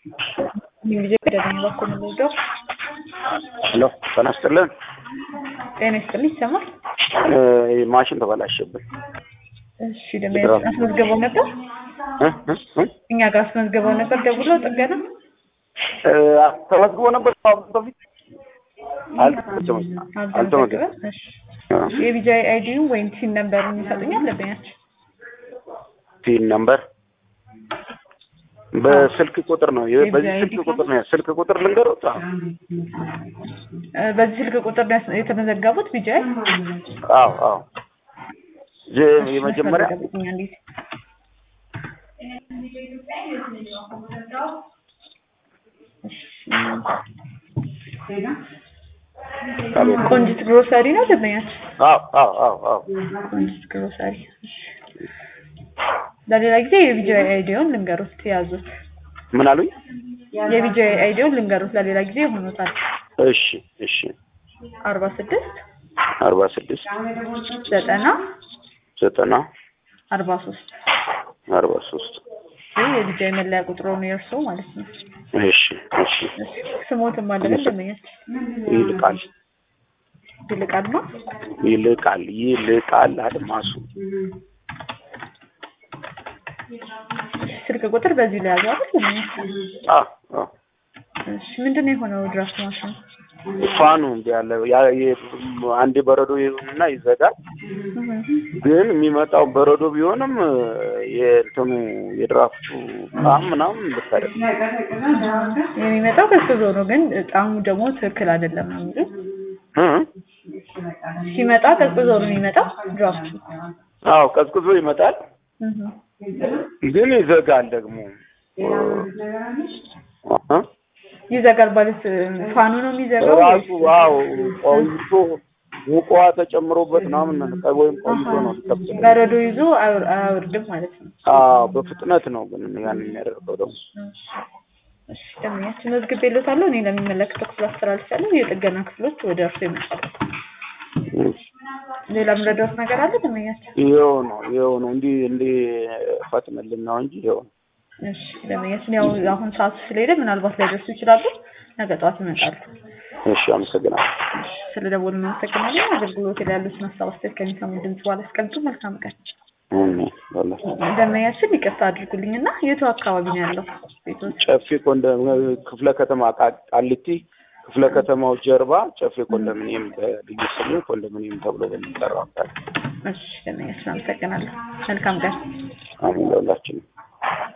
ጊዜ ቀደመኝ በኩል የምወደው ሄሎ ጤና ይስጥልን። ጤና ይስጥልኝ። ይሰማል? ማሽን ተበላሸብን። እሺ ደንበኛ አስመዝግበው ነበር? እ እ እ እኛ ጋር አስመዝግበው ነበር ደውሎ ጥገና እ ተመዝግቦ ነበር ከአሁን በፊት አልተመዘገበም። አልተመዘገበም። እሺ አ፣ የቢጃይ አይዲውን ወይም ሲን ነምበሩን ይሰጡኛል ደንበኛችን? ፒን ነምበር በስልክ ቁጥር ነው። ይሄ በዚህ የቪዛ ስልክ አይዲ ቁጥር ነው። ስልክ ቁጥር ልንገሩት። እ በዚህ ስልክ ቁጥር ነው ያስ- የተመዘገቡት ቢጃይ? አዎ አዎ። የ- የመጀመሪያ ያስፈልጋል እንዴት ቆንጂት ግሮሰሪ ነው ደንበኛችን? አዎ አዎ አዎ አዎ። ቆንጂት ግሮሰሪ። እሺ። ለሌላ ጊዜ የቢጃይ አይዲውን ልንገሩት ያዙት። ምን አሉኝ? የቢጃይ አይዲውን ልንገሩት ለሌላ ጊዜ ይሆኑታል። እሺ እሺ። አርባ ስድስት አርባ ስድስት ዘጠና ዘጠና አርባ ሶስት አርባ ሶስት ይህ የቢጃይ መለያ ቁጥሮ ነው የእርሶ ማለት ነው። እሺ እሺ። እሺ። ስሞትም አለ ደንበኛችን? ይልቃል ይልቃል ነው። ይልቃል ይልቃል አድማሱ ስልክ ቁጥር በዚህ ላይ ያዘው አይደል? ደንበኛችን? አ አ እሺ። ምንድን ነው የሆነው ድራፍት ማሽኑ? ፋኑ እንዲ ያለ ያ የ- አንዴ በረዶ ይሁንና ይዘጋል። ግን የሚመጣው በረዶ ቢሆንም የእንትኑ የድራፍቱ ጣዕም ምናምን ልክ አይደለም። የሚመጣው ቀዝቅዞ ነው፣ ግን ጣዕሙ ደግሞ ትክክል አይደለም ነው የሚሉት። እ? ሲመጣ ቀዝቅዞ ነው የሚመጣው ድራፍቱ። አዎ ቀዝቅዞ ይመጣል፣ እህ። ግን ይዘጋል ደግሞ እ? ይዘጋል ማለት ፋኑ ነው የሚዘጋው ራሱ ወይስ? አዎ ቆይቶ ሙቅ ውሃ ተጨምሮበት ምናምን ነው ወይም ቆይቶ ነው ሊከብድ በረዶ ይዞ አያወር- አያወርድም ማለት ነው። አዎ በፍጥነት ነው ግን ያን የሚያደርገው ደግሞ እሺ ደንበኛችን መዝግቤልዎታለሁ። እኔ ለሚመለከተው ክፍል አስተላልፋለሁ። የጥገና ክፍሎች ወደ እርሱ ይመጣሉ። ሌላ የምረዳዎት ነገር አለ ደንበኛችን? ይኸው ነው ይኸው ነው እንዲህ እንዲህ ፈጥንልን ነው እንጂ ይኸው ነው። እሺ ደንበኛችን ያው አሁን ሰዓቱ ስለሄደ ምናልባት ላይደርሱ ይችላሉ። ነገ ጠዋት ይመጣሉ። እሺ አመሰግናለሁ። ስለ ደወሉ እናመሰግናለን። አገልግሎት ላይ ያሉትን ሀሳብ አስተያየት ከሚሰሙ ድምጽ በኋላ አስቀምጡ። መልካም ቀን። አሜን። በእውነት ደንበኛችን ይቅርታ አድርጉልኝና የቱ አካባቢ ነው ያለው ቤቶች? ጨፌ ኮንደ ክፍለ ከተማ ቃ- ቃሊቲ ክፍለ ከተማው ጀርባ ጨፌ ኮንዶሚኒየም በልዩ ስሙ ኮንዶሚኒየም ተብሎ በሚጠራው አካባቢ። እሺ ደንበኛችን አመሰግናለሁ። መልካም ቀን። አሜን ለሁላችንም።